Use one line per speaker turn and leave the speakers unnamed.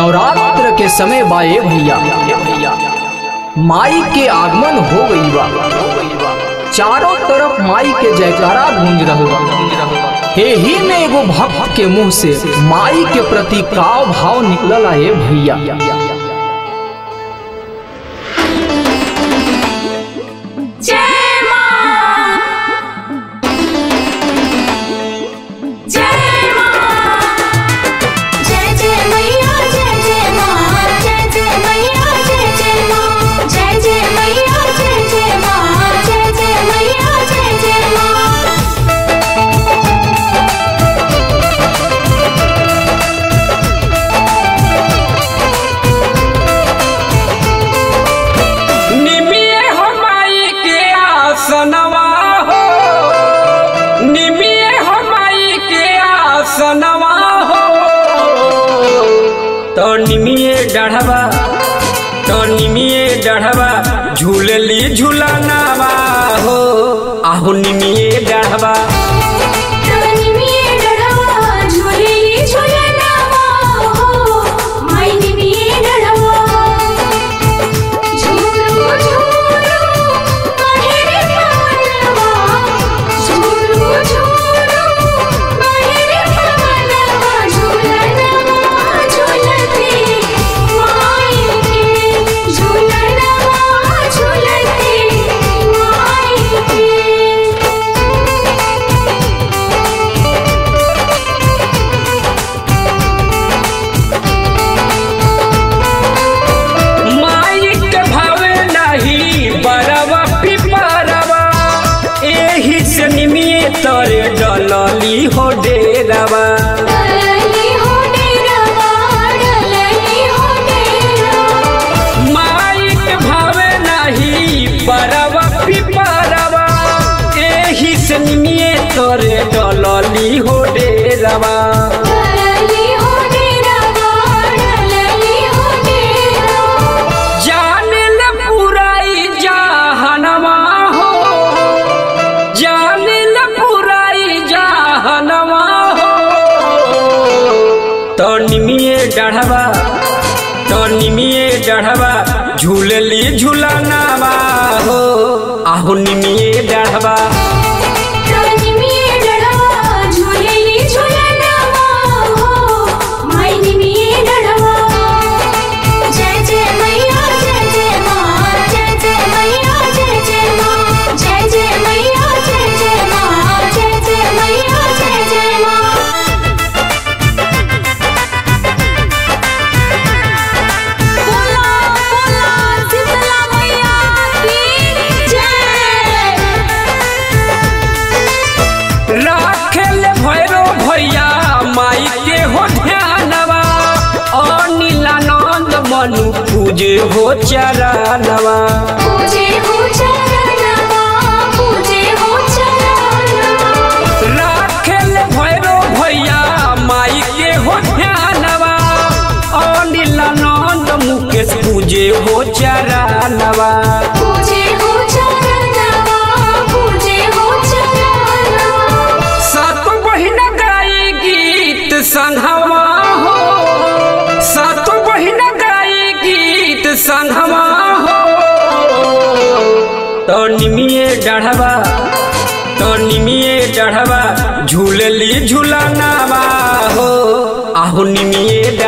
नवरात्र के समय बाए भैया माई के आगमन हो गई बा चारों तरफ माई के जयकारा गूंज रहल बा एही में एगो भक्त के मुंह से माई के प्रति काव भाव निकलल है भैया
जय मां जय मां जय जय मैया जय जय मां जय जय मैया जय जय मां जय जय मैया जय जय मां जय जय मैया जय जय मां
निमिये हो माई के आसनवा हो निमिये हो माई के आसनवा हो तो निमिये डढ़वा तो निमिये डढ़वा झूलली झूलनावा हो आहो निमिये डढ़वा
रानी मिये डढ़वा झूलेली झूलनावा हो मायनी मिये डढ़वा झूरू झूरू माहेरे पवनवा झूरू झूरू माहेरे पवनवा झूलनवा झूलते माई के झूलनवा झूलते माई के
माई के भावे नहीं बरवा पिपरवा एही से निमिये तरे डलली हो डेरवा
डलली हो डेरवा डलली हो डेरवा
माई के भावे नहीं बरवा पिपरवा एही से निमिये तरे डलली हो डेरवा
डलली हो डेरवा डलली हो डेरवा
जाने ल पुराई जहनवा हो जाने ल पुराई जहनवा हो तो निमिये डढ़वा तो निमिये डढ़वा झूलली झूलनावा हो आहो निमिये डढ़वा
रानी मिये डढ़वा झूलेली झूलनवा हो मायनी मिये डढ़वा जय जय मैया जय जय मां जय जय मैया जय जय मां जय जय मैया जय जय मां जय जय मैया जय जय मां बोला बोला शीतला मैया की जय
राखेल भैरो भैया माई के हो ध्यानवा अनिलानंद मनु पूजे हो चरणवा
पूजे हो चरणवा पूजे हो चरणवा
राखेल भैरो भैया माई के हो ध्यानवा अनिलानंद मुकेश पूजे हो चरणवा
पूजे हो चरणवा पूजे हो चरणवा
सात बहिन गाई गीत संघवा हो सात बहिन गाई गीत संघवा हो तो निमिये डढ़वा तो निमिये डढ़वा झूलली झूलनावा हो आहो निमिये